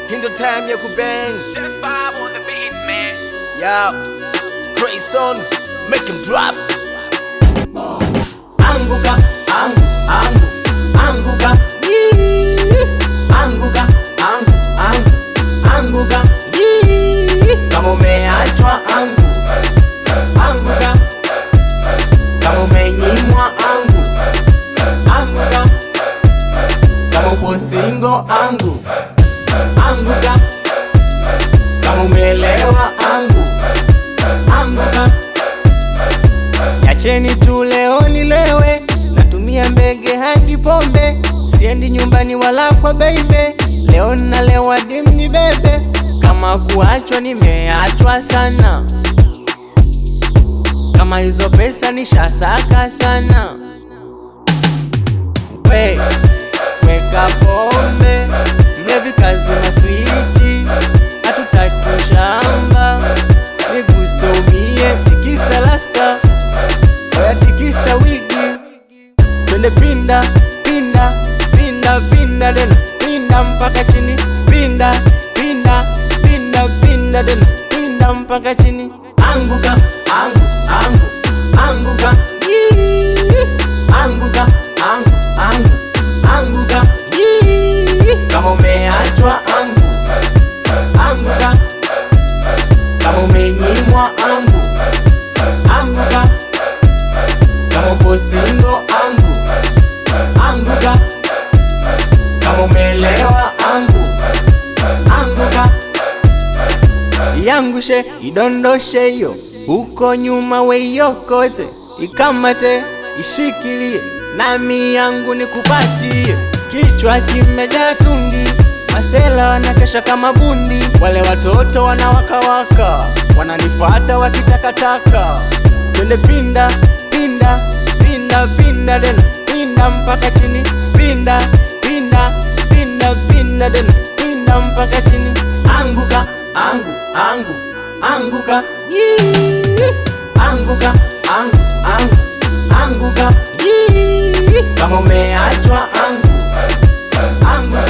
in the time ya kubang Just vibe on the beat, man. yeah Grayson make him drop anguka angu angu anguka Yee. anguka angu angu anguka Yee. kama umeachwa angu anguka kama umenyimwa angu anguka kama upo singo angu anguka kama umeelewa angu anguka Yacheni tu leo nilewe, natumia mbege hadi pombe, siendi nyumbani wala kwa beibe. Leo nalewa dim ni bebe, kama kuachwa nimeachwa sana, kama hizo pesa nishasaka sana. We weka pombe, mlevi kazi na switi, hatutaki ushamba, niguse umie, tikisa lasta Oya tikisa wigi Twende pinda, pinda, pinda, pinda dena Pinda mpaka chini Pinda, pinda, pinda, pinda dena Pinda mpaka chini Anguka, angu, angu, anguka Yee. Anguka, angu, angu, anguka Yee. Kama umeachwa angu Anguka Kama umenyimwa angu Anguka kama upo singo angu anguka, kama umeelewa angu anguka, yangushe idondoshe hiyo huko nyuma weiokote, ikamate ishikilie, nami yangu nikupatie. Kichwa kimejaa tungi, masela wanakesha kama bundi, wale watoto wanawakawaka, wananifuata wakitakataka twende pinda pinda pinda pinda dena pinda mpaka chini pinda pinda pinda pinda dena pinda mpaka chini anguka angu angu anguka Yee. anguka angu angu anguka Yee. kama umeachwa angu anguka